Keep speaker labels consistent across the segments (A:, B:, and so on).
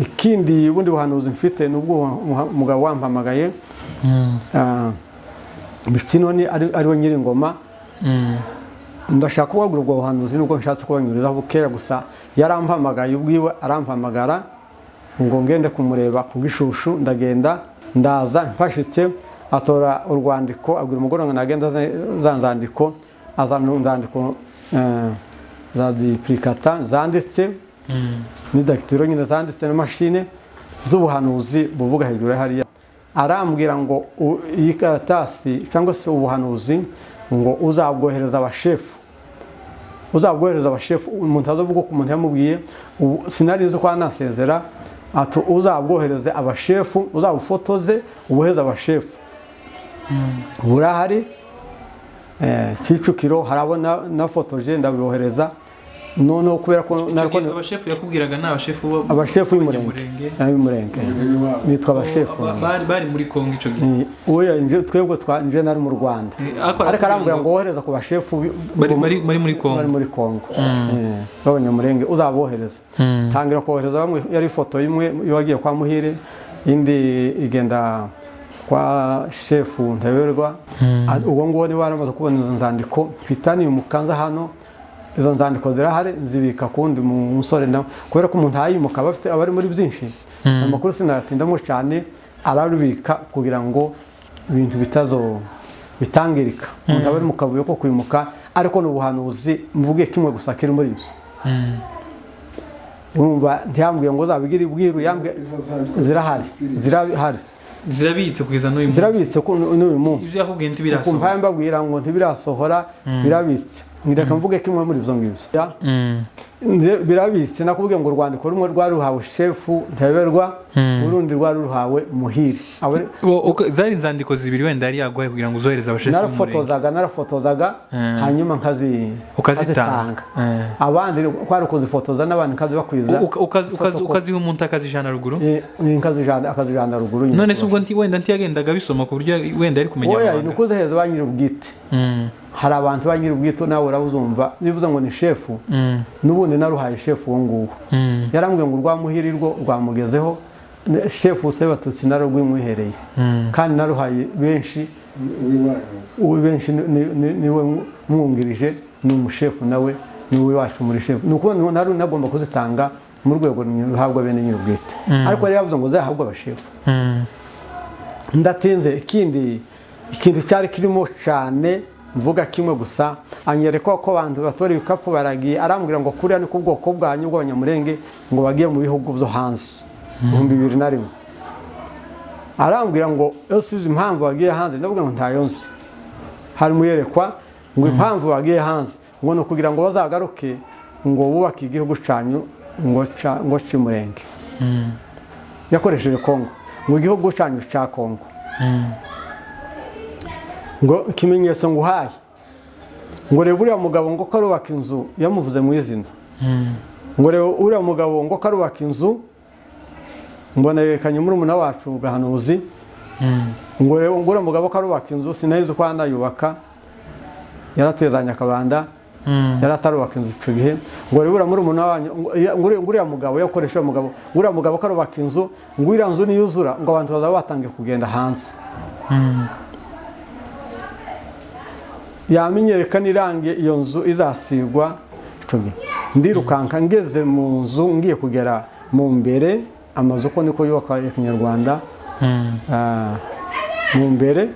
A: ikindi ubundi buhanuzi mfite ni ubwo umugabo wampamagaye bisinoni ariwe nyiringoma ndashaka kubagura ubwo buhanuzi nubwo nshatse kubanyurizaho bukeya gusa yarampamagaye ubwiwe arampamagara ngo ngende kumureba ku bw'ishushu ndagenda ndaza mfashitse atora urwandiko abwira umugore ngo nagenda za nzandiko azana inzandiko za dipurikata zanditse n'idagitiro nyine zanditse na mashine z'ubuhanuzi buvuga hejuru ya hariya arambwira ngo iyi karatasi cyangwa se ubuhanuzi ngo uzabwohereza abashefu uzabwohereza abashefu umuntu azavuga ko umuntu yamubwiye sinari nzi ko anasezera ati uzabwohereze abashefu uzabufotoze uboheze abashefu burahari kicukiro harabona nafotoje ndabibohereza noneho kubera ko
B: abashefu yakubwiraga ni abashefu
A: abashefu y'umurenge bitwa abashefu
B: bari muri kongo icyo gihe
A: uwo twebwe twanjye nari mu rwanda ariko arambwira ngo wohereza ku bashefu
B: bari muri kongo
A: bari muri kongo b'abanyamurenge uzabohereza tangira kohereza bamwe yari ifoto imwe y'uwagiye kwa muhire indi igenda kwa shefu ntaberwa ubwo ngubu niba waramaze kubona izo nzandiko twitaniye umukanza hano izo nzandiko zirahari nzibika kundi musore nawe kubera ko umuntu ahayimuka aba afite abari muri byinshi amakuru sinayatindamo cyane ararubika kugira ngo ibintu bitazo bitangirika umuntu aba ari mu kavuyo ko kwimuka ariko ni ubuhanuzi mvuge kimwe gusa kiri muri ibyo urumva ntiyambwiye ngo uzabigire ibwiru zirahari zirahari
B: zirabitse kugeza n'uyu
A: munsi zirabitse n'uyu munsi ibyo
B: yakubwiye ntibirasohora
A: kumva mbabwira ngo ntibirasohora birabitse ngira mvuge kimwe muri ibyo ngibyo birabitse nakubwiye ngo urwandiko rumwe rwari ruhawe shefu ntaberwa urundi rwari ruhawe muhire
B: zari inzandiko zibiri wenda yari yaguhaye kugira ngo uzohereze abashefu
A: narafotozaga narafotozaga hanyuma
B: ukazitanga
A: abandi kwari ukuzifotoza n'abantu nkazibakwiza
B: ukaziha umuntu akazijana ruguru
A: akazijana ruguru
B: none se ubwo wenda ntiyagendaga bisoma ku buryo wenda yari kumenya
A: oya ni ukuzihereza ba nyir'ubwite hari abantu ba nyir'ubwite nawe urabuzumva bivuze ngo ni shefu n'ubundi naruhaye shefu uwo nguwo yarambwiye ngo urwamuhirirwo rwamugezeho shefu se batutsi naro rwimwihereye kandi naruhaye benshi benshi niwe mwungirije ni umushefu nawe ni uwe wacu muri shefu ni ukuba nari nagomba kuzitanga mu rwego ruhabwa bene nyir'ubwite ariko yari yavuze ngo zahabwe abashefu ndatinze ikindi ikintu cyari kirimo cyane mvuga kimwe gusa anyereka ko abantu batora ibikapu baragiye arambwira ngo kuriya ni ku bwoko bwanyu bw'abanyamurenge ngo bagiye mu bihugu byo hanze ibihumbi bibiri na rimwe arambwira ngo yose izi impamvu bagiye hanze ndavuga ngo ntayo nzi hari muyerekwa ngo impamvu bagiye hanze ngo ni ukugira ngo bazagaruke ngo bubake igihugu cyanyu ngo cy'umurenge yakoresheje kongo ngo igihugu cyanyu cya kongo ngo ikimenyetso ngo uhaye ngo reba uriya mugabo ngo karubaka inzu yamuvuze mu izina ngo reba uriya mugabo ngo karubaka inzu mbona yerekanye murumuna wacu gahanuzi ngo reba ngo uriya mugabo karubaka inzu sinari nzi ko yanayubaka yaratuye za nyakabanda yaratarubaka inzu icyo gihe ngo reba uriya murumuna wanyu ngo uriya mugabo yakoresha uyu mugabo uriya mugabo karubaka inzu ngo uriya nzu niyuzura ngo abantu bazaba batangiye kugenda hanze yamenyereka n'irange iyo nzu izasigwa ndirukanka ngeze mu nzu ngiye kugera mu mbere amazu uko niko yubakwa ya kinyarwanda mu mbere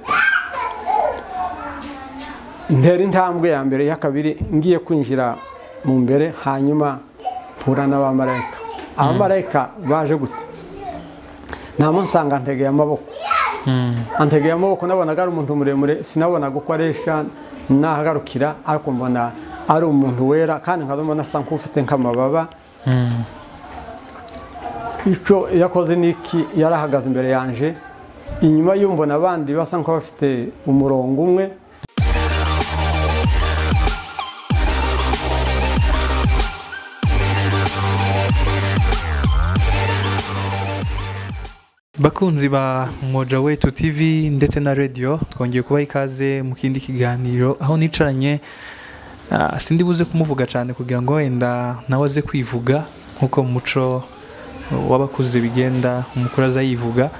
A: ntera intambwe ya mbere ya kabiri ngiye kwinjira mu mbere hanyuma mpura n'abamarayika abamarayika baje gute ntamusanga ntegeye amaboko antegeye amaboko nabonaga ari umuntu muremure sinabonaga uko aresha nahagarukira ariko mbona ari umuntu wera kandi nkaba mbona asa nk'ufite nk'amababa icyo yakoze niki yari ahagaze imbere yanjye inyuma y'umbona abandi basa nk'abafite umurongo umwe
B: bakunzi ba moja wetu tv ndetse na radiyo twongeye kubaha ikaze mu kindi kiganiro aho nicaranye sindi buze kumuvuga cyane kugira ngo wenda nawe aze kwivuga nk'uko muco w'abakuze bigenda umukuru aza yivuga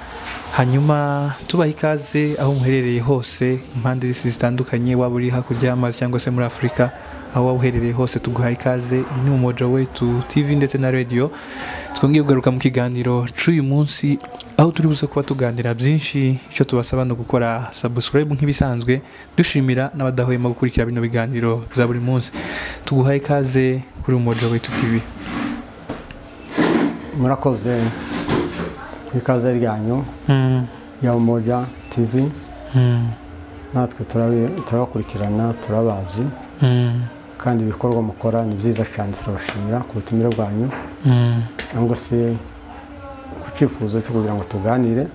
B: hanyuma tubaha ikaze aho muherereye hose impande z'isi zitandukanye waba uri hakurya y'amazi cyangwa se muri afurika aho waba uherereye hose tuguhaye ikaze iyi ni umoja we tu tv ndetse na radiyo twongeye kugaruka mu kiganiro cy'uyu munsi aho turi buze kuba tuganira byinshi icyo tubasaba ni ugukora subscribe nk'ibisanzwe dushimira n'abadahwema gukurikira bino biganiro bya buri munsi tuguhaye ikaze kuri umoja we tu tv
A: murakoze ku ikaze ryanyu ya umoja tv natwe turabi- turabakurikirana turabazi kandi ibikorwa mukora ni byiza cyane turabashimira ku butumire bwanyu cyangwa se ku cyifuzo cyo kugira ngo tuganire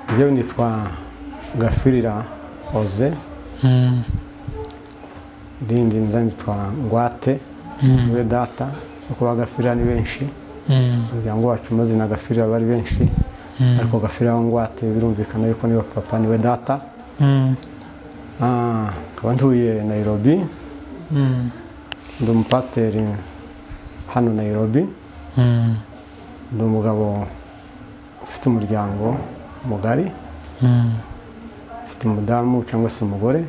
A: njyewe nitwa gafirira oze irindi nza nitwa ngwate niwe data no kuba gafirira ni benshi umuryango wacu amazina gafirira bari benshi ariko gafirira wa ngwate birumvikana yuko niwe papa niwe data Ah, nkaba ntuye nayirobi ndi umupasiteri hano nayirobi ndi umugabo ufite umuryango mugari ufite umudamu cyangwa se umugore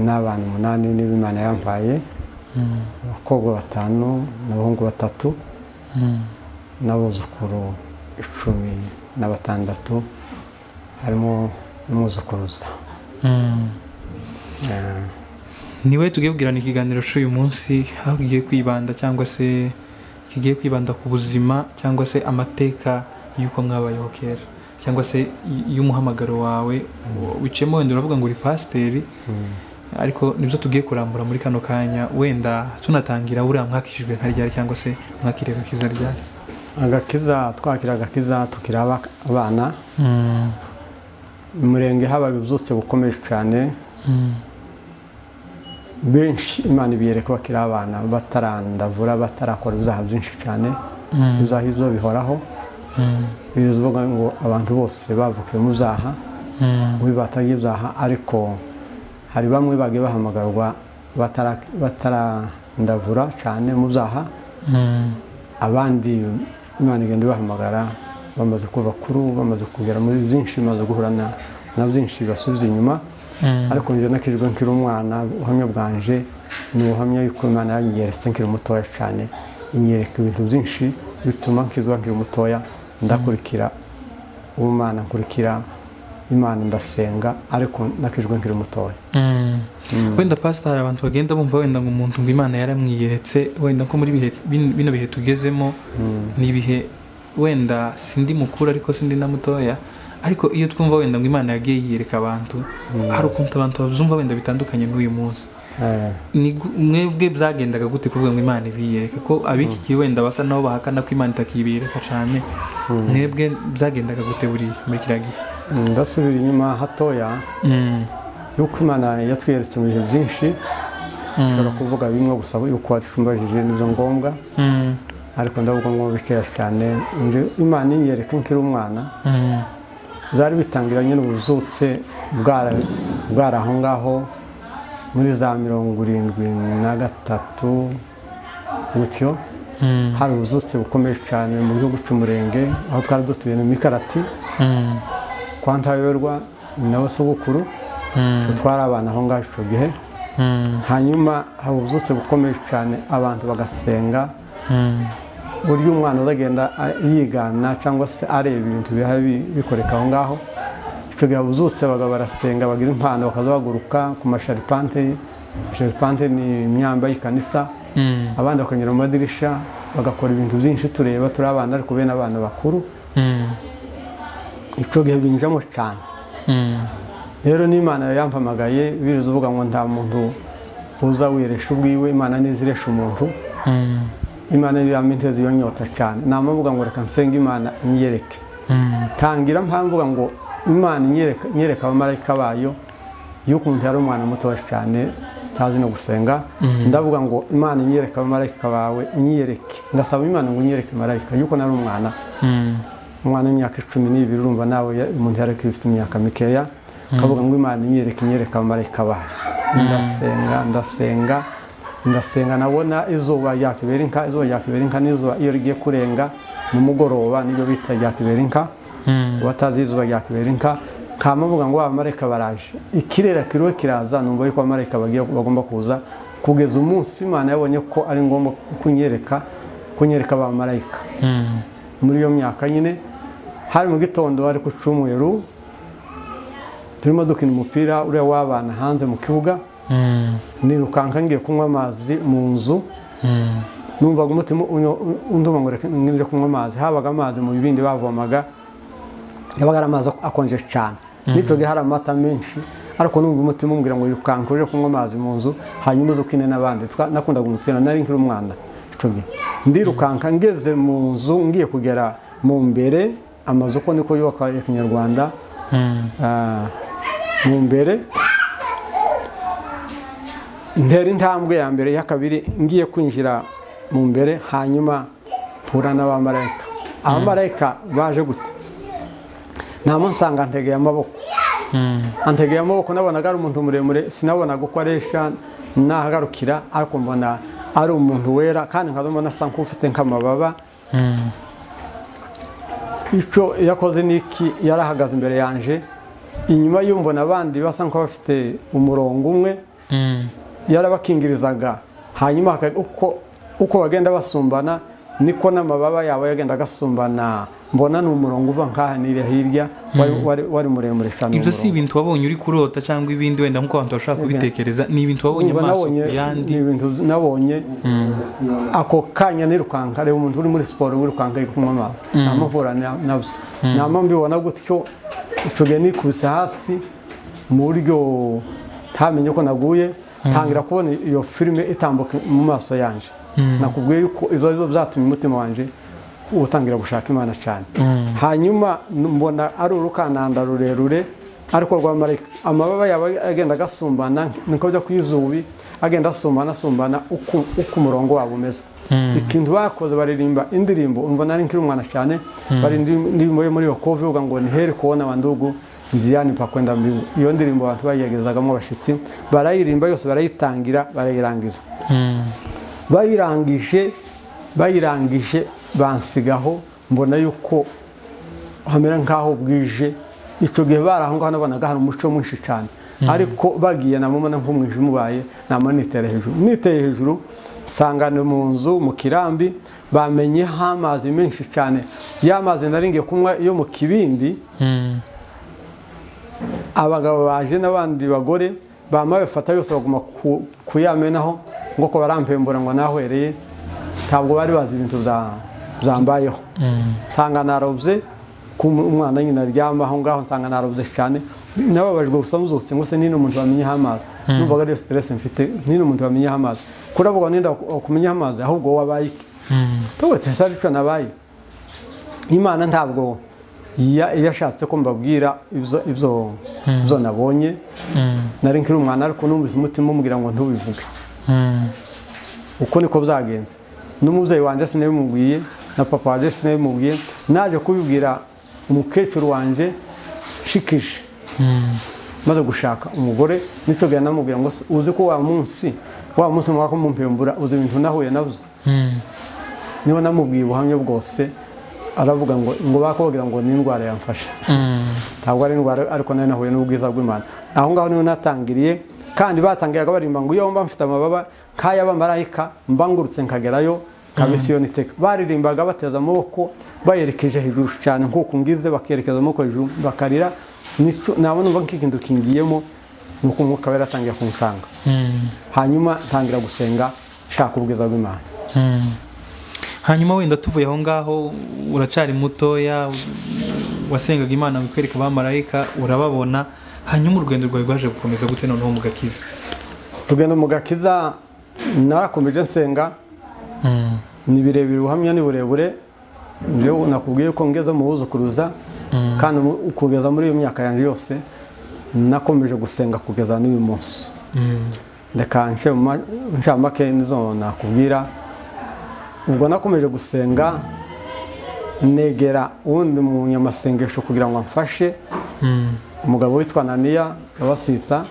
A: n'abana umunani n'ibimana yampaye abakobwa batanu n'abahungu batatu n'abuzukuru icumi na batandatu harimo n'umuzukuruza Eh,
B: niwe tugiye kugirana ikiganiro cy'uyu munsi aho kigiye kwibanda cyangwa se kigiye kwibanda ku buzima cyangwa se amateka y'uko mwabayeho kera cyangwa se y- y'umuhamagaro wawe wiciyemo wenda uravuga ngo uri pasiteri ariko nibyo tugiye kurambura muri kano kanya wenda tunatangira buriya mwakishijwe nka ryari cyangwa se mwakiriye agakiza ryari
A: agakiza twakira agakiza tukiri aba- abana umurenge haba bibyutse bukomeje cyane benshi imana ibiyereka bakiri abana batarandavura batarakora ibyaha byinshi cyane ibyaha ibyo bihoraho bivuze uvuga ngo abantu bose bavukiye mu byaha muri batagiye ibyaha ariko hari bamwe bagiye bahamagarwa batara- batarandavura cyane mu byaha abandi imana igenda ibahamagara bamaze kuba bakuru bamaze kugera muri byinshi bamaze guhura na- na byinshi bibasubiza inyuma ariko njye nakijwe nkiri umwana ubuhamya bwanje ni ubuhamya yuko imana yanyeretse nkiri mutoya cyane inyereka ibintu byinshi bituma nkizwa nkiri mutoya ndakurikira ubumana nkurikira imana ndasenga ariko nakijwe nkiri mutoya
B: wenda pasita hari abantu bagenda bumva wenda ngo umuntu ngo imana yaramwiyeretse wenda ko muri bihe- bin- bino bihe tugezemo ni ibihe wenda sindi mukuru ariko sindi na mutoya ariko iyo twumva wenda ngo imana yagiye yiyereka abantu hari ukuntu abantu bazumva wenda bitandukanye n'uyu munsi
A: Eh,
B: ni gu- mwebwe byagendaga gute kuvuga ngo imana ibiyereka ko ab'iki gihe wenda basa nabo bahakana ko imana itakibiyereka cyane mwebwe byagendaga gute buriya muri kiriya gihe
A: ndasubira inyuma hatoya
B: Mm,
A: yuko imana yatwiyeretse mu bihe byinshi ushobora kuvuga bimwe gusa yuko watusumbajije nibyo ngombwa
B: mm,
A: ariko ndavuga ngo bikeya cyane nje imana inyereka nkiri umwana
B: mm,
A: byari bitangiranye n'ubuzutse bwara- bwari aho ngaho muri za mirongo irindwi na gatatu gutyo
B: mm,
A: hari ubuzutse bukomeye cyane mu buryo guca umurenge aho twari dutuye mu mikarati
B: mm,
A: kwa ntayoberwa ni nawe sogokuru
B: mm,
A: twe twari abana aho ngaho icyo gihe
B: mm,
A: hanyuma haba ubuzutse bukomeye cyane abantu bagasenga
B: mm.
A: buryo umwana azagenda a- yigana cyangwa se areba ibintu bihari bi- bikoreka aho ngaho icyo gihe abuzutse bagabo barasenga bagira impano bakaza baguruka ku masharipante masharipante ni imyamba y'ikanisa
B: Mm,
A: abandi bakanyura mu madirisha bagakora ibintu byinshi tureba turi abana ariko bene abana bakuru
B: mm,
A: icyo gihe binjamo cyane
B: mm,
A: rero n'imana yampamagaye biruza uvuga ngo nta muntu uza wiresha ubwiwe imana ntiziresha umuntu
B: mm,
A: imana niyo yampa intezi iyo nyota cyane nama mvuga ngo reka nsenga imana inyereke
B: mm,
A: tangira mpamvuga ngo imana inyereka inyereka abamarayika bayo y'ukuntu yari umwana mutoya cyane utazi no gusenga ndavuga ngo imana inyereka abamarayika bawe inyereke ngasaba imana ngo inyereke marayika y'uko nari umwana
B: mm,
A: umwana w'imyaka icumi n'ibiri urumva nawe ya- umuntu yari akiri ufite imyaka mikeya akavuga ngo imana inyereka inyereka abamarayika bayo ndasenga ndasenga ndasenga nabona izuba ryakibera inka izuba ryakibera inka n'izuba iyo rigiye kurenga nimugoroba nibyo bita ryakibera inka watazi izuba ryakibera inka kama avuga ngo abamarayika baraje ikirere kiriho kiraza numva yuko abamarayika bagiye bagomba kuza kugeza umunsi imana yabonye ko ari ngombwa kunyereka kunyereka abamarayika muri iyo myaka nyine hari mu gitondo hari ku cyumweru turimo dukina umupira uriya w'abana hanze mu kibuga nirukanka ngiye kunywa amazi mu nzu numvaga umutima unduma ngo ngire kunywa amazi habaga amazi mu bibindi bavomaga yabaga ari amazi akonje cyane nitwe hari amata menshi ariko numva umutima umbwira ngo yirukanka uje kunywa amazi mu nzu hanyuma uze ukine n'abandi nakundaga umupira nari nkiri umwana ndirukanka ngeze mu nzu ngiye kugera mu mbere amazu uko niko yubakwa ya kinyarwanda mu mbere ntera intambwe ya mbere ya kabiri ngiye kwinjira mu mbere hanyuma mpura n'abamarayika abamarayika baje gute ntamusanga ntegeye amaboko antegeye amaboko nabonaga ari umuntu muremure sinabonaga uko aresha nahagarukira ariko mbona ari umuntu wera kandi nkaba mbona asa nk'ufite nk'amababa icyo yakoze n'iki yari ahagaze imbere yanjye inyuma y'umbona abandi basa nk'abafite umurongo umwe yarabakingirizaga hanyuma uko bagenda basumbana niko n'amababa yabo yagenda agasumbana mbona ni umurongo uva nkaha nira hirya wari muremure cyane
B: ibyo si ibintu wabonye uri kurota cyangwa ibindi wenda nk'uko abantu bashobora kubitekereza ni ibintu wabonye amaso yandi
A: ni ibintu nabonye ako kanya nirukanka reba umuntu uri muri siporo wirukanka ari kunywa amazi ntamuvura nabyo ntama mbibona gutyo isigaye nikubise hasi mu buryo ntamenye ko naguye ntangira kubona iyo filime itambuka mu maso yanjye nakubwiye yuko ibyo ari byo byatumye umutima wanjye utangira gushaka imana cyane hanyuma mbona ari urukananda rurerure ariko rwamarika amababa yaba agenda agasumbana niko bijya ku izubi agenda asumbana asumbana uko umurongo wabo umeze ikintu bakoze baririmba indirimbo umva nari nkiri umwana cyane baririmba indirimbo yo muri yokovu ivuga ngo nihere kubona abandugu nziyani pakwenda mbibu iyo ndirimbo abantu bayigezagamo abashyitsi barayirimba yose barayitangira barayirangiza bayirangije bayirangije bansigaho mbona yuko hamera nk'aho bwije icyo gihe bari aho ngaho nabonaga hari umuco mwinshi cyane ariko bagiye namubona nk'umwijima ubaye nama nitera hejuru niteye hejuru sangane mu nzu mu kirambi bamenyeho amazi menshi cyane ya mazi nari ngiye kunywa yo mu kibindi abagabo baje n'abandi bagore bambaye bafata yose baguma kuyamenaho ngo ko barampembura ngo nahwereye ntabwo bari bazi ibintu byambayeho nsanga narobye ko umwana nyine aryama aho ngaho nsanga narobye cyane nababajwe gusa nzutse ngo se nino umuntu wamenyeho amazi numvaga ariyo siteresi mfite nino umuntu wamenyeho amazi kuravuga ninde wakumenyeho amazi ahubwo wowe abaye iki tuba cyo nabaye imana ntabwo iyo ashatse ko mbabwira ibyo nabonye nari nkiri umwana ariko numvise umutima umubwira ngo ntubivuge uko niko byagenze n'umubyeyi wanjye sinabimubwiye na papa wanjye sinabimubwiye naje kubibwira umukecuru wanjye shikije maze gushaka umugore nitsoga namubwira ngo uzi ko wa munsi wa munsi mwaka mumpembura uzi ibintu nahuye nabyo niba namubwiye ubuhamya bwose aravuga ngo ngo bakubwira ngo ni indwara yamfashe ntabwo ari indwara ariko nayo nahuye n'ubwiza bw'imana aho ngaho niho natangiriye kandi batangiraga barimba ngo iyo mba mfite amababa nk'aya bamarayika mbangurutse nkagerayo kabisiyoni teka baririmbaga bateza amaboko bayerekeje hejuru cyane nk'uko ngize bakerekeza amaboko hejuru bakarira nabona umva nk'ikintu kingiyemo ni uko umwuka we yaratangiye kumusanga hanyuma ntangira gusenga nshaka ubwiza bw'imana
B: hanyuma wenda tuvuye aho ngaho uracari mutoya wasengaga imana wikwereka abamarayika urababona hanyuma urugendo rwawe rwaje gukomeza gute noneho mu gakiza
A: urugendo mu gakiza narakomeje nsenga ni birebire ubuhamya ni burebure njyewe nakubwiye ko ngeze mu buzukuruza kandi kugeza muri iyo myaka yanjye yose nakomeje gusenga kugeza n'uyu munsi reka nshamake nizo nakubwira ubwo nakomeje gusenga negera uwundi munyamasengesho kugira ngo amfashe umugabo witwa naniya abasita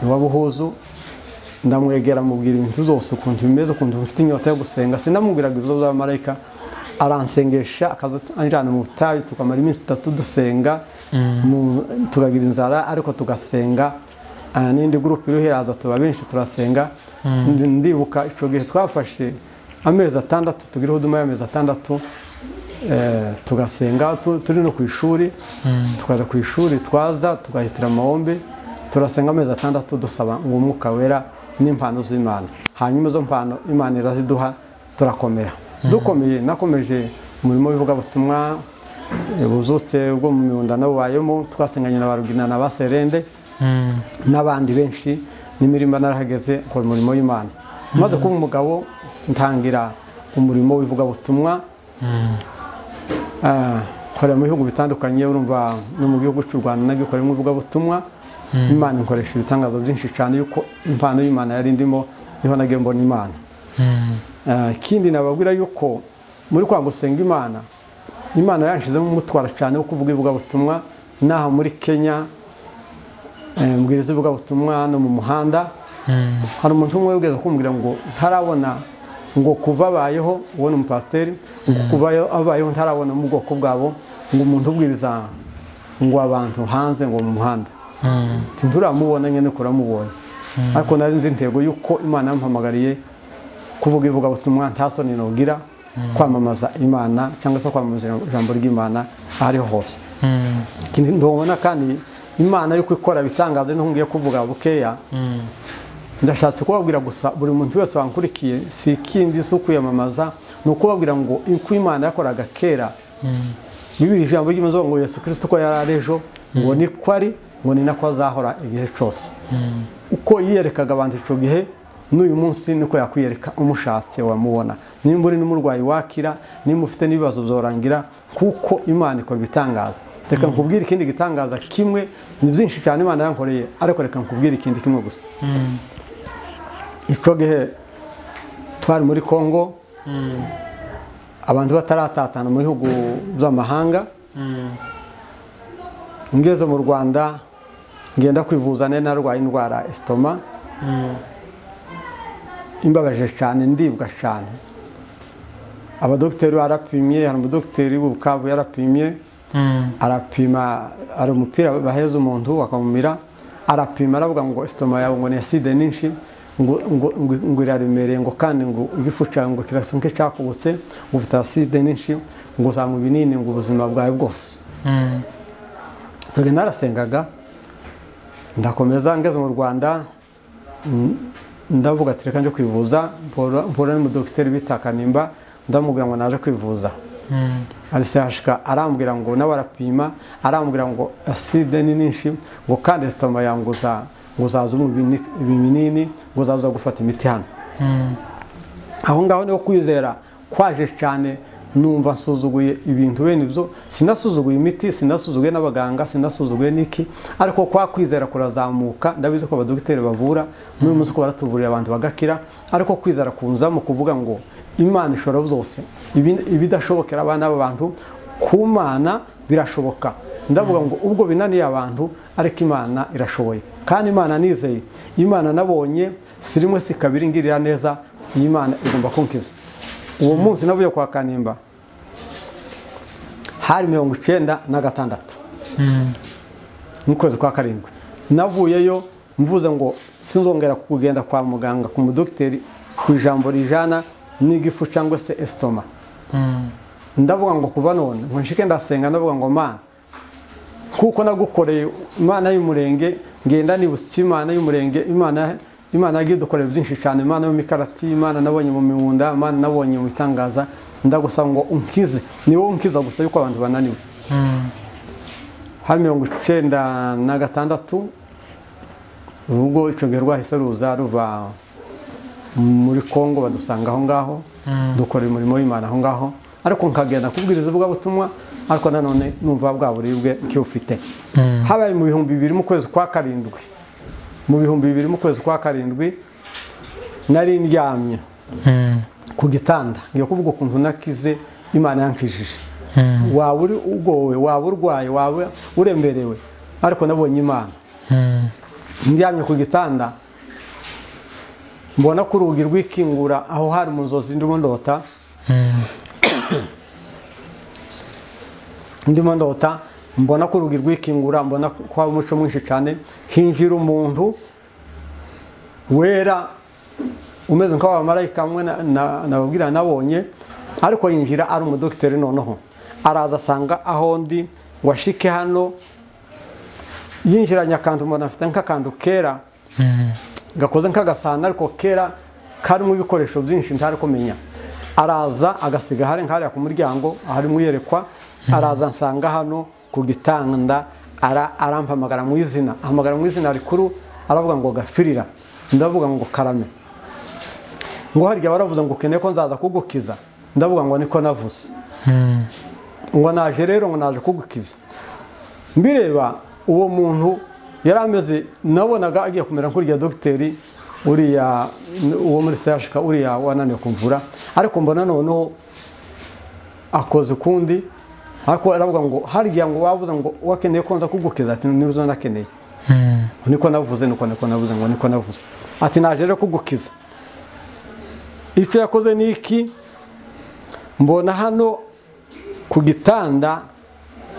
A: wa buhuzu ndamwegera mubwira ibintu zose ukuntu bimeze ukuntu mfite inyota yo gusenga sinamubwiraga ibibazo by'abamarayika aransengesha akazanjyana mu butayu tukamara iminsi itatu dusenga mu- tukagira inzara ariko tugasenga Ah, n'indi gurupe iriho iraza tuba benshi turasenga Ndi- ndibuka icyo gihe twafashe amezi atandatu tugiraho duma y'amezi atandatu eh, tugasenga tu- turi no ku ishuri tukajya ku ishuri twaza tugahitira amahombe turasenga amezi atandatu dusaba ngo umwuka wera n'impano z'imana hanyuma izo mpano imana iraziduha turakomera dukomeye nakomeje umurimo w'ivugabutumwa eh, buzutse bwo mu miwunda nabubayemo twasenganye na barugina na baserende
B: Mm.
A: n'abandi benshi n'imirimo narahageze akora umurimo w'imana maze kuba umugabo ntangira umurimo w'ivugabutumwa Ah, nkorera mu bihugu bitandukanye urumva no mu gihugu cy'u rwanda nagikoremo ivugabutumwa imana ikoresha ibitangazo byinshi cyane yuko impano y'imana yari ndimo niho nagiye mbona imana
B: Mm.
A: Ah, ikindi nababwira yuko muri kwa gusenga imana imana yanshizemo umutwara cyane wo kuvuga ivugabutumwa n'aha muri kenya eh, mbwiriza ivugabutumwa no mu muhanda
B: Mm.
A: hari umuntu umwe wigeze kumbwira ngo ntarabona ngo kuva abayeho uwo ni umupasiteri ngo kuva abayeho ntarabona mu bwoko bwabo ngo umuntu ubwiriza ngo abantu hanze ngo mu muhanda
B: Mm.
A: nti nturamubona nyine kuramubonye ariko nari nzi intego y'uko imana yampamagariye kuvuga ivugabutumwa nta soni nugira kwamamaza imana cyangwa se kwamamaza ijambo ry'imana aho ariho hose
B: Mm.
A: ikindi ndabona kandi imana yuko ikora ibitangaza n'aho ngiye kuvuga bukeya
B: Mm.
A: ndashatse kubabwira gusa buri muntu wese wankurikiye si ikindi si ukwiyamamaza ni ukubabwira ngo uko imana yakoraga kera bibiri ijambo ry'imana ngo yesu kirisito ko yari ari ejo ngo niko ari ngo ni nako azahora igihe cyose uko yiyerekaga abantu icyo gihe n'uyu munsi niko yakwiyereka umushatse wamubona nimba uri n'umurwayi wakira nimba ufite n'ibibazo byorangira kuko imana ikora ibitangaza reka nkubwire ikindi gitangaza kimwe ni byinshi cyane imana yankoreye ariko reka nkubwire ikindi kimwe gusa icyo gihe twari muri congo abantu bataratatana mu bihugu by'amahanga ngeze mu rwanda ngenda kwivuza nari narwaye indwara ya esitoma imbabaje cyane ndibwa cyane abadogiteri barapimye hari umudogiteri w'ubukavu yarapimye
B: Mm.
A: arapima hari umupira baheza umuntu bakamumira arapima aravuga ngo esitoma yawe ngo ni acide nyinshi ngo- ngo- ngo- ngo iraremereye ngo kandi ngo igifu cyawe ngo kirasa nk'icyakubutse ngo ufite acide nyinshi ngo uzanywa ibinini ngo ubuzima bwawe bwose
B: Mm.
A: turi narasengaga ndakomeza ngeze mu rwanda mm, ndavuga ati reka njye kwivuza mpura mpura n'umudogiteri bita kanimba ndamubwira ngo naje kwivuza
B: Mm.
A: arisashika arambwira ngo nawe arapima arambwira ngo acide ni nyinshi ngo kandi esitoma yanguza ngo uzaza unywa ibini- ibinini ngo uzaza gufata imiti hano
B: Mm.
A: aho ngaho niho kwizera kwaje cyane numva nsuzuguye ibintu bene ibyo sinasuzuguye imiti sinasuzuguye n'abaganga sinasuzuguye n'iki ariko kwa kwizera kurazamuka ndabizi ko abadogiteri bavura n'uyu munsi ko baratuvurira abantu bagakira ariko kwizera kunzamo kuvuga ngo imana ishobora byose Ibi- ibidashobokera abana b'abantu ku mana birashoboka ndavuga ngo ubwo binaniye abantu ariko imana irashoboye kandi imana nizeye imana nabonye si rimwe si kabiri ngirira neza iyi mana igomba kunkiza uwo munsi navuye kwa kanimba hari mirongo icyenda na gatandatu mu kwezi kwa karindwi navuyeyo mvuze ngo sinzongera kugenda kwa muganga ku mudogiteri ku ijambo rijana n'igifu cyangwa se esitoma
B: Mm.
A: ndavuga ngo kuva none ngo nshike ndasenga ndavuga ngo mana kuko nagukoreye imana y'umurenge ngenda nibutse imana y'umurenge imana imana yagiye idukorera byinshi cyane imana y'imikarati imana nabonye mu miwunda imana nabonye mu bitangaza ndagusaba ngo unkize ni wowe unkiza gusa yuko abantu bananiwe hari mirongo icyenda na gatandatu ubwo icyo gihe rwahise ruza ruva muri congo badusanga aho ngaho dukora umurimo w'imana aho ngaho ariko nkagenda kubwiriza ivugabutumwa ariko nanone numva bwa buribwe nk'ufite habaye mu bihumbi bibiri mu kwezi kwa karindwi mu bihumbi bibiri mu kwezi kwa karindwi nari ndyamye
B: Mm.
A: ku gitanda ngiye kuvuga ukuntu nakize imana yankijije
B: Mm.
A: waba uri ugowe waba urwaye waba uremerewe ariko nabonye imana
B: Mm.
A: ndyamye ku gitanda mbona ko urugi rwikingura aho hari mu nzozi ndimo ndota ndimo ndota mbona ko urugi rwikingura mbona ko hari umuco mwinshi cyane hinjira umuntu wera umeze nk'abamarayika amwe nababwira nabonye ariko yinjira ari umudogiteri noneho araza asanga aho ndi ngo ashike hano yinjiranye akantu umuntu afite nk'akantu kera gakoze nk'agasahani ariko kera karimo ibikoresho byinshi ntari kumenya araza agasiga hari nk'ahariya ku muryango aharimo uyerekwa araza ansanga hano ku gitanda arampamagara mu izina ahamagara mu izina rikuru aravuga ngo gafirira ndavuga ngo karame ngo harya baravuze ngo ukeneye ko nzaza kugukiza ndavuga ngo niko navuze ngo naje rero ngo naje kugukiza mbireba uwo muntu yari ameze nabonaga agiye kumera nk'uriya dogiteri uriya uwo muri sehashika uriya wananiwe kumvura ariko mbona noneho akoze ukundi ariko aravuga ngo harya ngo wavuze ngo wakeneye ko nza kugukiza ati niba nakeneye niko navuze niko niko navuze ngo niko navuze ati naje rero kugukiza icyo yakoze ni iki mbona hano ku gitanda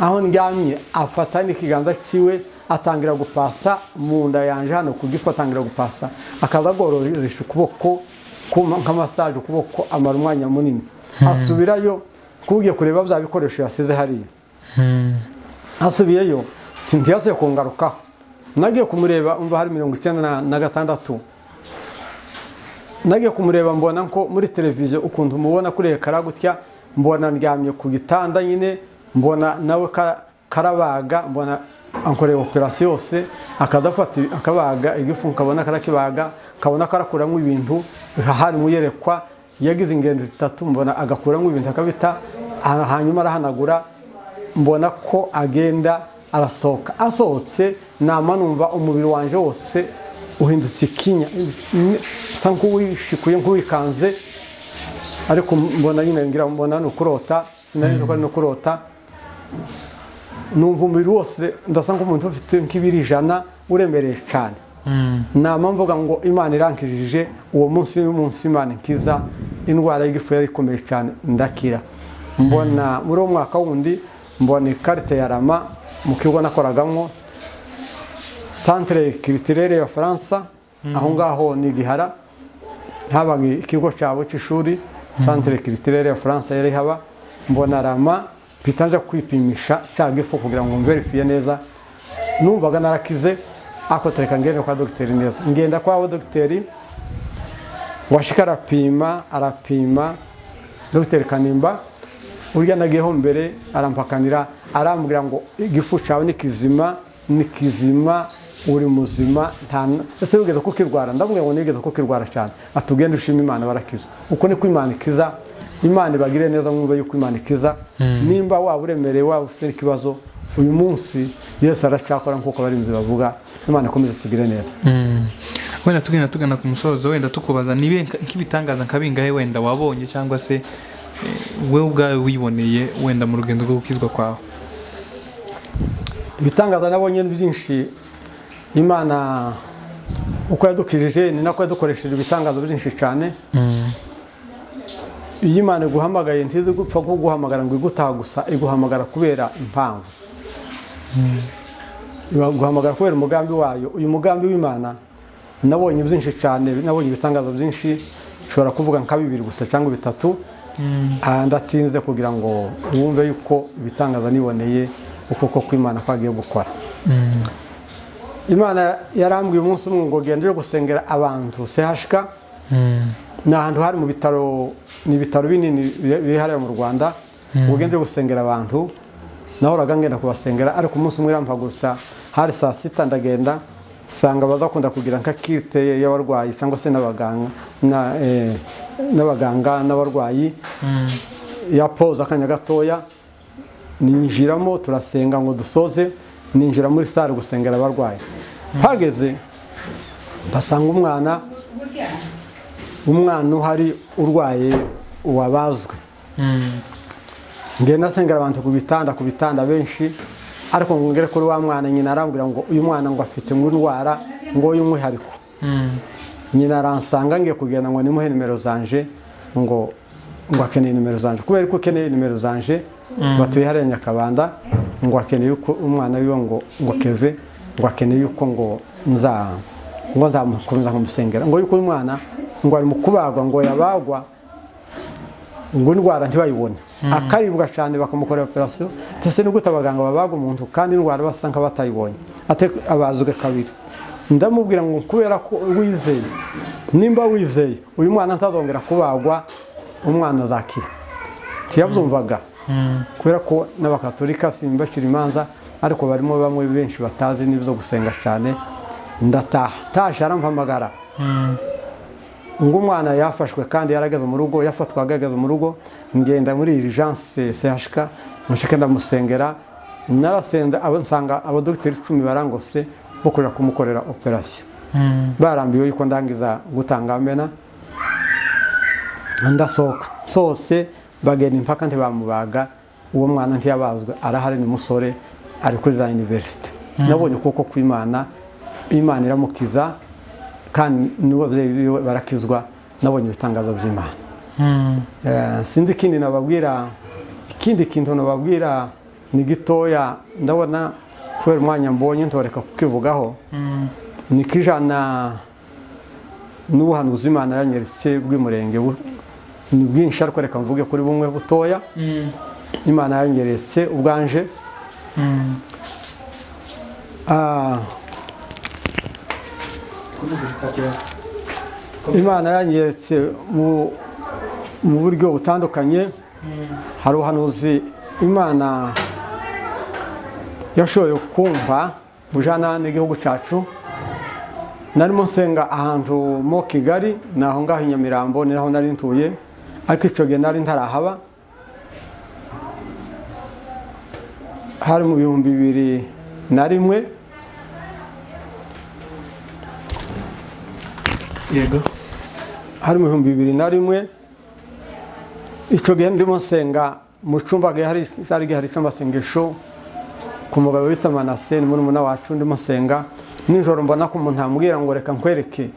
A: aho ndyamye afata n'ikiganza cyiwe atangira gupasa mu nda yanjye hano ku gifu atangira gupasa akaza agororesha ukuboko nka masaje ukuboko amara umwanya munini asubirayo kugiye kureba bya bikoresho yasize hariya asubiyeyo sintiyase kungarukaho nagiye kumureba umva hari mirongo icyenda na gatandatu nagiye kumureba mbona ko muri televiziyo ukuntu mubona kuri ekara gutya mbona ndyamye ku gitanda nyine mbona nawe karabaga mbona ankoreye operasiyo yose akaza afata akabaga igifu kabona karakibaga kabona karakuramo ibintu hari muyerekwa yagize ingenzi zitatu mbona agakuramo ibintu akabita hanyuma arahanagura mbona ko agenda arasohoka asohotse nama numva umubiri wanjye wose uhindutse ikinya usa nk'uwishikuye nk'uwikanze ariko mbona nyine ngira mbona ni ukurota sinari ko ari no kurota numva umubiri wose ndasa nk'umuntu ufite nk'ibiri ijana uremereye cyane nama mvuga ngo imana irankijije uwo munsi munsi imana nkiza indwara y'igifu yari ikomeye cyane ndakira mbona muri uwo mwaka wundi mbona ikarita ya rama mu kigo nakoragamo santire kiritirere ya faransa aho ngaho ni igihara habaga ikigo cyabo cy'ishuri santire kiritirere ya faransa yari haba mbona rama mpita nje kwipimisha cya gifu kugira ngo mverifiye neza numvaga narakize ako tereka ngende kwa dogiteri neza ngenda kwabo dogiteri washika arapima arapima dogiteri kanimba urya nagiyeho mbere arampakanira arambwira ngo igifu cyawe ni kizima ni kizima uri muzima ese wigeze kukirwara ndamubwira ngo nigeze kukirwara cyane atugende ushima imana barakiza uko niko imana ikiza imana ibagire neza mwumva yuko imana ikiza nimba waba uremereye waba ufite ikibazo uyu munsi yesu aracyakora nk'uko abarinzi bavuga imana ikomeze tugire neza
B: wenda tugenda tugana ku musozo wenda tukubaza nibe nk'ibitangaza nka bingahe wenda wabonye cyangwa se wowe ubwawe wiboneye wenda mu rugendo rwo gukizwa kwawe
A: ibitangaza nabonye byinshi imana uko yadukirije ni nako yadukoresheje ibitangazo byinshi cyane iyo imana iguhamagaye ntizi gupfa kuguhamagara ngo igutaha gusa iguhamagara kubera impamvu iguhamagara kubera umugambi wayo uyu mugambi w'imana nabonye byinshi cyane nabonye ibitangazo byinshi ushobora kuvuga nka bibiri gusa cyangwa bitatu ndatinze kugira ngo wumve yuko ibitangaza niboneye ukuboko kw'imana kwagiye gukora imana yarambwiye umunsi umwe ngo ugende gusengera abantu sehashika ni ahantu hari mu bitaro ni ibitaro binini biri hariya mu rwanda ugende gusengera abantu nahoraga ngenda kubasengera ariko umunsi umwe irampa gusa hari saa sita ndagenda usanga bazakunda kugira nka kite y'abarwayi cyangwa se n'abaganga n'abarwayi ya poza akanya gatoya ninjiramo turasenga ngo dusoze ninjira muri sare gusengera abarwayi hageze basanga umwana umwana uhari urwaye uwabazwe ngenda asengera abantu ku bitanda ku bitanda benshi ariko ngere kuri wa mwana nyina arambwira ngo uyu mwana ngo afite ngo indwara ngo y'umwihariko nyina aransanga ngiye kugenda ngo nimuhe nimero zanje ngo ngo akeneye nimero zanje kubera ko akeneye nimero zanje batuye hariya nyakabanda ngo akeneye uko umwana wiwe ngo ngo keve ngo akeneye uko ngo nza ngo nzamukomeza nkamusengera ngo yuko uyu mwana ngo ari mu kubagwa ngo yabagwa ngo indwara ntibayibone akaribwa cyane bakamukorera operasiyo ndetse no gute abaganga babaga umuntu kandi indwara basa nk'abatayibonye abazwe kabiri ndamubwira ngo kubera ko wizeye nimba wizeye uyu mwana atazongera kubagwa umwana azakira tuyabyumvaga kubera ko n'abakatorika simbashyira imanza ariko barimo bamwe benshi batazi n'ibyo gusenga cyane ndataha taje arampamagara ngo umwana yafashwe kandi yarageze mu rugo yafatwaga ageze mu rugo ngenda muri irijanse sehashika mushike ndamusengera narasenda abo nsanga abadogiteri icumi barangose bo kuja kumukorera operasiyo barambiwe yuko ndangiza gutanga amena ndasohoka sose bagenda impaka ntibamubaga uwo mwana ntiyabazwe arahari ni musore ari kuri za iniverisite nabonye ukuboko kw'imana imana iramukiza kandi n'ababyeyi biwe barakizwa nabonye ibitangazo by'imana sinzi ikindi nababwira ikindi kintu nababwira ni gitoya ndabona kubera umwanya mbonye ntoreka kukivugaho ni k'ijana n'ubuhanuzi imana yanyeretse bw'umurenge ni bwinshi ariko reka mvuge kuri bumwe butoya imana yanyeretse ubwanje imana yanyeretse mu buryo butandukanye hari ubuhanuzi imana yashoboye kumva bujana n'igihugu cyacu narimo nsenga ahantu mo kigali ni aho ngaho i nyamirambo ni naho nari ntuye ariko icyo gihe nari ntarahaba hari mu bihumbi bibiri na rimwe
B: yego
A: hari mu bihumbi bibiri na rimwe icyo gihe ndimo nsenga mu cyumba hari hari amasengesho ku mugabo bita manase ni murumuna wacu ndimo nsenga nijoro mbona ko umuntu amubwira ngo reka nkwereke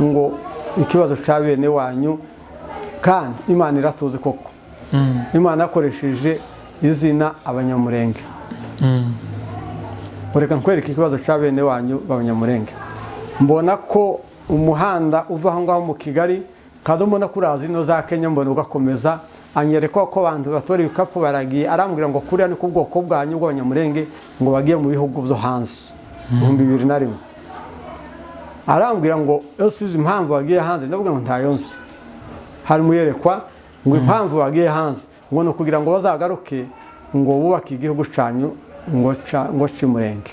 A: ngo ikibazo cya bene wanyu kandi imana iratuzi koko imana yakoresheje izina abanyamurenge ngo reka nkwereke ikibazo cya bene wanyu b'abanyamurenge mbona ko umuhanda uva aho ngaho mu kigali kandi mbona ko uraza ino za kenya mbona ugakomeza anyereka ko abantu batora ibikapu baragiye arambwira ngo kuriya ni ku bwoko bwanyu bw'abanyamurenge ngo bagiye mu bihugu byo hanze ibihumbi bibiri na rimwe arambwira ngo ese izi impamvu bagiye hanze ndavuga ngo ntayo nzi hari muyerekwa ngo impamvu bagiye hanze ngo ni ukugira ngo bazagaruke ngo bubake igihugu cyanyu ngo cy'umurenge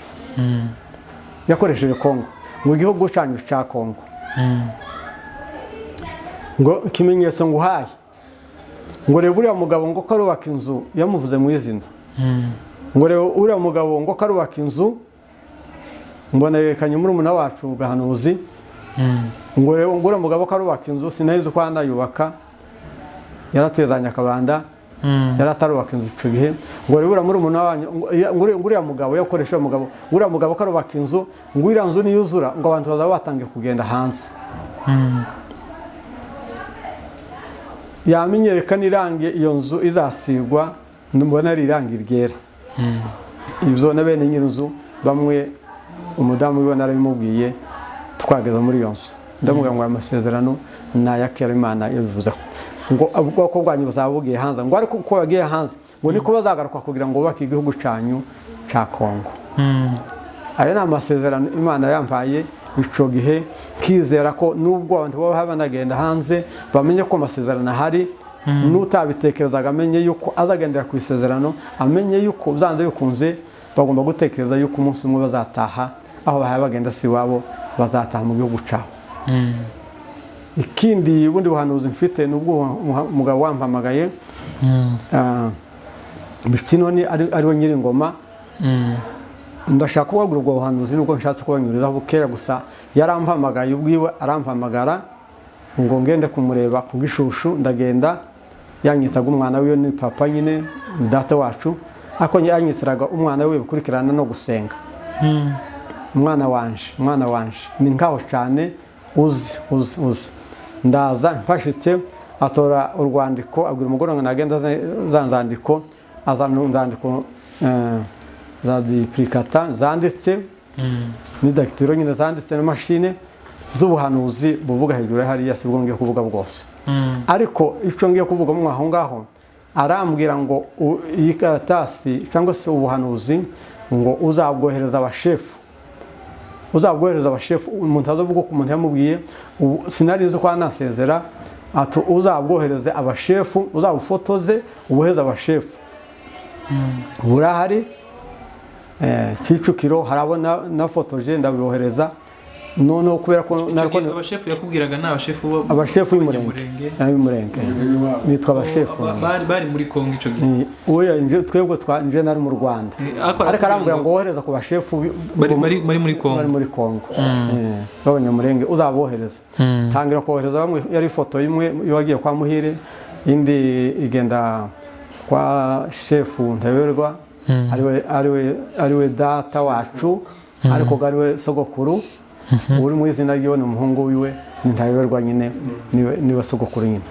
A: yakoresheje kongo mu gihugu cyanyu cya kongo ngo ikimenyetso ngo uhaye ngo reba uriya mugabo ngo karubaka inzu yamuvuze mu izina ngo reba uriya mugabo ngo karubaka inzu mbonerekanye murumuna wacu ugahanuzi ngo reba ngo uriya mugabo karubaka inzu sinahize uko anayubaka yaratuye za nyakabanda yari atarubaka inzu icyo gihe ngo reba uriya murumuna wanyu ngo uriya mugabo yakoresha uyu mugabo uriya mugabo karubaka inzu ngo uriya nzu niyuzura ngo abantu bazaba batangiye kugenda hanze yamenyereka n'irangi iyo nzu izasigwa mbona ari irangi ryera ibyo na bene nyir'inzu bamwe umudamu we narabimubwiye twageze muri iyo nzu ndamubwira ngo aya masezerano ni aya kerimana yabivuzeho ngo ubwoko bwanyu buzaba bugiye hanze ngo ariko uko bagiye hanze ngo niko bazagaruka kugira ngo bubake igihugu cyanyu cya kongo ayo ni amasezerano imana yambaye icyo gihe kizera ko nubwo abantu baba banagenda hanze bamenye ko amasezerano ahari n'utabitekerezaga amenye yuko azagendera ku isezerano amenye yuko byanze bikunze bagomba gutekereza yuko umunsi umwe bazataha aho bahaye bagenda si iwabo bazataha mu gihugu cyabo ikindi bundi buhanuzi mfite ni ubwo umugabo wampamagaye bikinoni ari we nyir'ingoma ndashaka kubabwira ubwo buhanuzi nubwo nshatse kubanyurizaho bukeya gusa yarampamagaye ubwiwe arampamagara ngo ngende kumureba ku bw'ishushu ndagenda yanyitaga umwana wiwe ni papa nyine ni data wacu ariko yanyitiraga umwana we bikurikirana no gusenga umwana wanje umwana wanje ni nkaho cyane uzi uzi uzi ndaza mpashitse atora urwandiko abwira umugore ngo nagenda azane za nzandiko azana inzandiko eh, za duplicata zanditse ni dagitiro nyine zanditse na mashine z'ubuhanuzi buvuga hejuru ya hariya si bwo ngiye kuvuga bwose ariko icyo ngiye kuvuga mo aho ngaho arambwira ngo u- iyi karatasi cyangwa se ubuhanuzi ngo uzabwohereza abashefu uzabwohereza abashefu umuntu azavuga ko umuntu yamubwiye ubu sinari nzi ko anasezera ati uzabwohereze abashefu uzabufotoze ubuheze abashefu burahari eh, kicukiro harabona nafotoje ndabibohereza noneho kubera ko nariko ni-
B: abashefu yakubwiraga ni abashefu bo-
A: abashefu y'umurenge
B: b'abanyamurenge.
A: y'umurenge bitwa abashefu
B: Ba- bari- bari muri kongo icyo gihe
A: Ni- uya nje twebwe twa nje nari mu Rwanda
B: Eh, ariko
A: ariko arambwira
B: arakubwira
A: ngo wohereza ku bashefu bi-
B: bari
A: bo-
B: bari bari muri
A: bari
B: kongo
A: muri Kongo Eh, b'abanyamurenge uzabohereza tangira kohereza bamwe yari ifoto imwe yagiye kwa Muhire indi igenda kwa shefu Ntaberwa ariwe ariwe ariwe data wacu ariko ko ariwe sogokuru uri mu izina ryiwe ni umuhungu wiwe ni Ntaberwa nyine niwe niwe sogokuru nyine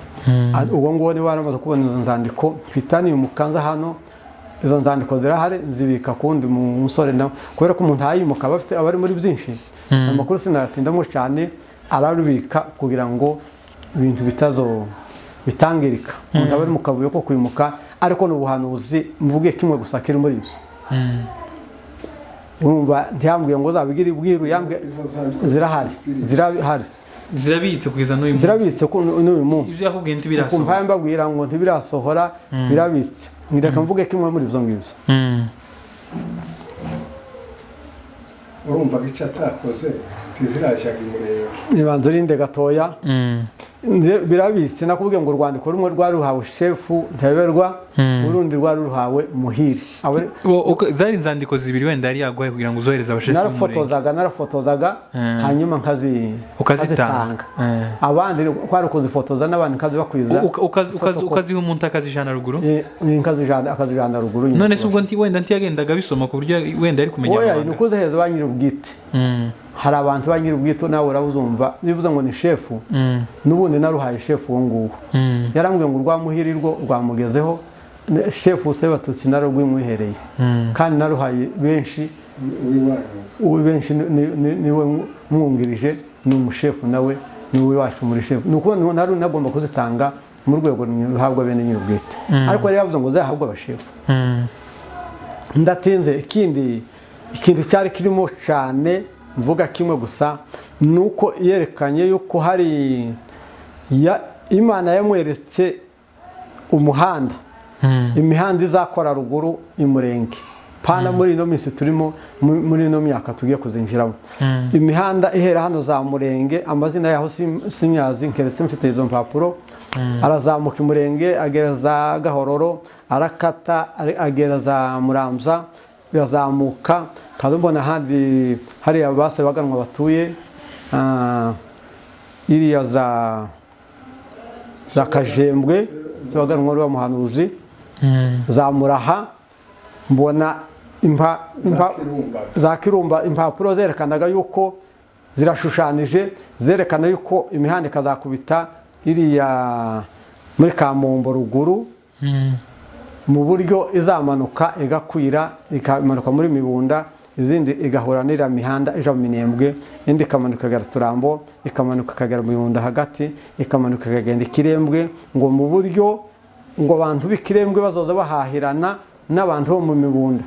A: Ah, uwo nguwo niba waramaze kubona izo nzandiko mpitaniye umukanza hano izo nzandiko zirahari nzibika kundi mu musore nawe kubera ko umuntu ayimuka aba afite aba ari muri byinshi amakuru sinayatindamo cyane ararubika kugira ngo ibintu bitazo bitangirika umuntu aba ari mu kavuyo ko kwimuka ariko ni ubuhanuzi mvuge kimwe gusa kiri muri ibyo urumva ntiyambwiye ngo uzabigire ibwiru yambwiye
C: Izo nzandiko
A: zirahari zirahari
B: zirabitse kugeza n'uyu munsi
A: zirabitse ku- n'uyu munsi
B: ibyo yakubwiye
A: ukumva
B: ntibirasohoka
A: mbabwira ngo ntibirasohora birabitse nireka mvuge kimwe muri ibyo ngibyo
B: Mm.
C: urumvaga icyo atakoze ntizirajyaga imurenge
A: ibanza urinde gatoya
B: Mm.
A: Nze- birabitse nakubwiye ngo urwandiko rumwe rwari ruhawe shefu ntaberwa urundi rwari ruhawe muhire Abo-
B: Wo- uko- zari inzandiko zibiri wenda yari yaguhaye kugira ngo uzohereze abashefu b'umurenge.
A: narafotozaga narafotozaga hanyuma nkazi-
B: ukazitanga Eh.
A: abandi kwari ukuzifotoza n'abandi nkazibakwiza
B: Uka- ukazi- ukazi- ukaziha umuntu akazijana ruguru
A: Eh, nkazijana- akazijana ruguru nyine.
B: none se ubwo nti- wenda ntiyagendaga abisoma ku buryo wenda ari kumenya
A: oya ni
B: amabanga.
A: ukuzahereza ba nyir'ubwite
B: Mm.
A: hari abantu ba nyir'ubwite nawe urabuzumva bivuze ngo ni shefu
B: Mm.
A: n'ubundi naruhaye shefu uwo nguwo
B: Mm.
A: yarambwiye ngo urwa muhirirwo rwamugezeho ne- shefu wuse batutsi narugwimwihereye kandi naruhaye benshi
C: w'iwanyu
A: uwo benshi ni- ni- ni- niwe mw- mwungirije ni umushefu nawe niwe wacu muri shefu ni ukuvuga ngo nari nagomba kuzitanga mu rwego ruhabwa bene nyir'ubwite ariko yari yavuze ngo zahabwe abashefu
B: Mm.
A: ndatinze ikindi ikintu cyari kirimo cyane mvuga kimwe gusa ni uko yerekanye yuko hari ya- imana yamweretse umuhanda imihanda izakora ruguru imurenge pana muri ino minsi turimo mu- muri ino myaka tugiye kuzinjiramo imihanda ihera hano za murenge amazina yaho sim- sinyazi nkeretse mfite izo mpapuro arazamuka imurenge agera za gahororo arakata ari- agera za muramza birazamuka kandi mbona ahandi hariya base baganwa batuye ah, iriya za za kajembwe zibaganwa n'uwo muhanuzi
B: Mm.
A: za muraha mbona impa
C: za
A: impa
C: kirumbaga
A: za kirumba impapuro zerekanaga yuko zirashushanije zerekana yuko imihanda ikazakubita iriya muri kamombo ruguru
B: Mm.
A: mu buryo izamanuka igakwira ikamanuka muri mibunda izindi igahura n'iriya mihanda ija mu minembwe indi ikamanuka ikagera turambo ikamanuka ikagera mu mibunda hagati ikamanuka ikagenda ikirembwe ngo mu buryo ngo abantu b'ikirembwe bazoza bahahirana n'abantu bo mu mibunda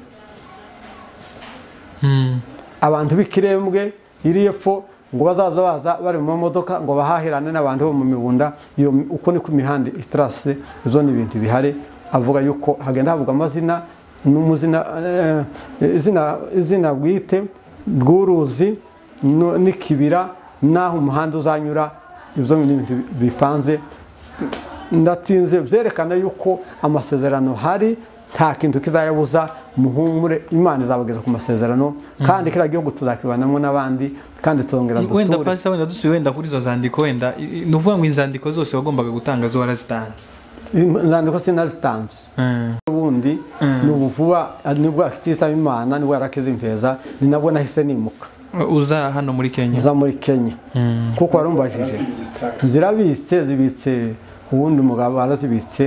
B: Mm.
A: abantu b'ikirembwe iri epfo ngo bazaza baza bari mu mamodoka ngo bahahirane n'abantu bo mu mibunda iyo uko niko imihanda itarase ibyo ni ibintu bihari avuga yuko hagenda havuga amazina n'umuzina eh, izina izina bwite bw'uruzi no- n'ikibira n'aho umuhanda uzanyura ibyo ni ibintu bipanze ndatinze byerekana yuko amasezerano hari nta kintu kizayabuza muhumure imana izabageza ku masezerano kandi kiriya gihugu tuzakibanamo n'abandi kandi tuzongera
B: wenda
A: duture
B: pasita wenda dusubiye wenda kuri izo nzandiko wenda i- i- ni ukuvuga ngo inzandiko zose wagombaga gutanga zo warazitanze
A: inzandiko sinazitanze
B: Mm.
A: ubundi ni ubuvuba nibwo afite itaba imana nibwo yarakeze imfeza ni nabwo nahise nimuka
B: uza hano muri kenya
A: uza muri kenya
B: Mm.
A: kuko warumbajije
C: barazibitsa
A: zirabitse zibitse uwundi mugabo arazibitse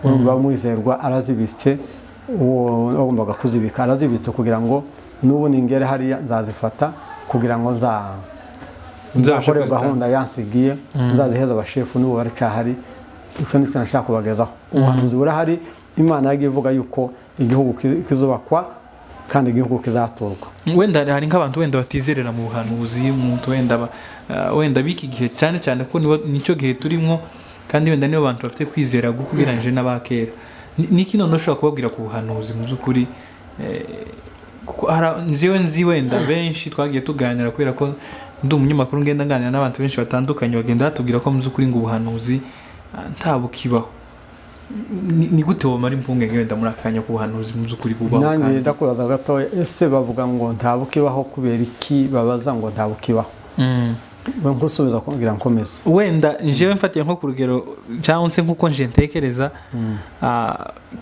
A: urumva mwizerwa arazibitse uwo wagombaga kuzibika arazibitse kugira ngo n'ubu ningere hariya nzazifata kugira ngo za
B: Nzabashe
A: nzakore
B: kuzitanga.
A: gahunda yansigiye nzaziheza abashefu n'ubu baracyahari gusa n'icyo nashaka kubagezaho ubuhanuzi burahari imana yagiye ivuga yuko igihugu ki- kizubakwa kandi igihugu kizaturwa
B: wenda hari nk'abantu wenda batizerera mu buhanuzi umuntu wenda ba- ah, wenda b'iki gihe cyane cyane ko niwo- nicyo gihe turimo kandi wenda nibo bantu bafite kwizera guko ugereranyije n'abakera Ni- niki none ushobora kubabwira ku buhanuzi mu by'ukuri Eh, kuko hari- nziwe nzi wenda benshi twagiye tuganira kubera ko ndi umunyamakuru ngenda nganira n'abantu benshi batandukanye bagenda batubwira ko mu by'ukuri ngo ubuhanuzi ah, nta bukibaho Ni- ni gute wamara impungenge wenda muri akanya ku buhanuzi mu by'ukuri bubaho
A: nanjye
B: kandi?
A: ndakubaza gatoya ese bavuga ngo nta bukibaho kubera iki babaza ngo nta bukibaho
B: Mm.
A: nkusubiza kugira nkomeze
B: wenda njyewe mfatiye nko ku rugero cyangwa se nk'uko nje ntekereza ah,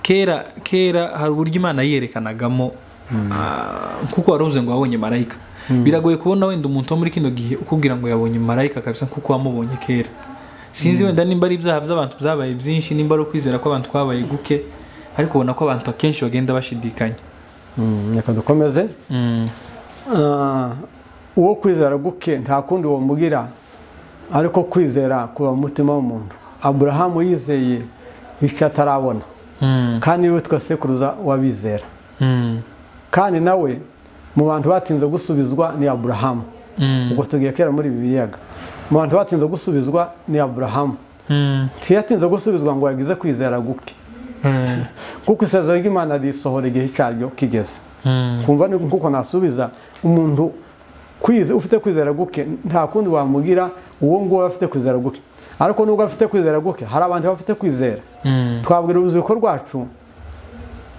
B: kera kera hari uburyo imana yiyerekanagamo ah, kuko wari uvuze ngo wabonye marayika biragoye kubona wenda umuntu wo muri kino gihe ukubwira ngo yabonye marayika kabisa kuko wamubonye kera sinzi wenda nimba ari ibyaha by'abantu byabaye byinshi nimba ari ukwizera kw'abantu kwabaye guke ariko ubona ko abantu akenshi bagenda bashidikanya
A: Mm, reka dukomeze Ah, uwo kwizera guke nta kundi wamubwira ariko kwizera kuba mu mutima w'umuntu aburahamu yizeye icyo atarabona
B: Mm,
A: kandi niwe twasekuruza w'abizera
B: mm,
A: kandi nawe mu bantu batinze gusubizwa ni aburahamu
B: mm,
A: ubwo tugiye kera muri ibi biyaga mu bantu batinze gusubizwa ni aburahamu
B: mm,
A: ntiyatinze gusubizwa ngo yagize kwizera guke
B: mm,
A: kuko isezerano ry'imana risohora igihe cyaryo kigeze
B: mm.
A: kumva ni kuko nasubiza umuntu kwize ufite kwizera guke nta kundi wamugira uwo nguwo aba afite kwizera guke ariko nubwo afite kwizera guke hari abantu bafite kwizera
B: Mm.
A: twabwira urubyiruko rwacu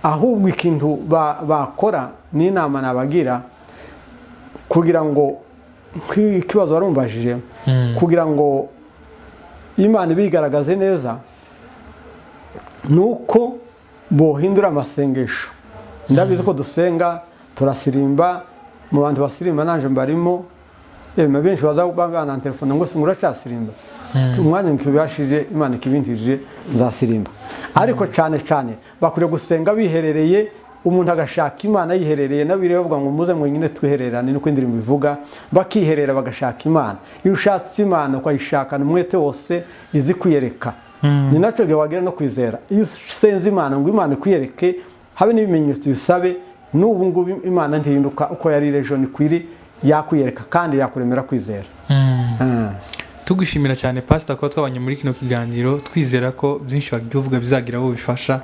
A: ahubwo ikintu ba- bakora n'inama nabagira kugira ngo nk'ikibazo warumbajije
B: Mm.
A: kugira ngo imana ibigaragaze neza ni uko bohindura amasengesho ndabizi ko dusenga turasirimba mu bantu basirimba naje mbarimo yemwe benshi baza bana telefone ngo se muracasirimba umwanya nkibashije imana ikibintije nzasirimba ariko cyane cyane bakwiriye gusenga biherereye umuntu agashaka imana yiherereye n'abiri bavuga ngo muze mwenyine twihererane nuko indirimbo ivuga bakiherera bagashaka imana iyo ushatse imana ukayishakana umwete wose izi kwiyereka ni nacyo gihe wagera no kwizera iyo usenze imana ngo imana ikwiyereke habe n'ibimenyetso bisabe n'ubu ngubu imana ntihinduka uko yari ejo nikwiri yakwiyereka kandi yakuremera kwizera
B: Mm.
A: Ah.
B: tugushimira cyane pasita kuba twabanye muri kino kiganiro twizera ko byinshi wagiye uvuga bizagira abo bifasha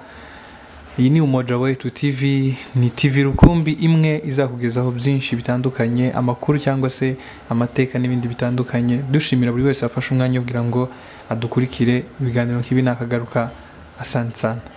B: iyi ni umoja wa etu tivi ni tivi rukumbi imwe izakugezaho byinshi bitandukanye amakuru cyangwa se amateka n'ibindi bitandukanye dushimira buri wese wafashe umwanya ugira ngo adukurikire ibiganiro nk'ibi nakagaruka asante sana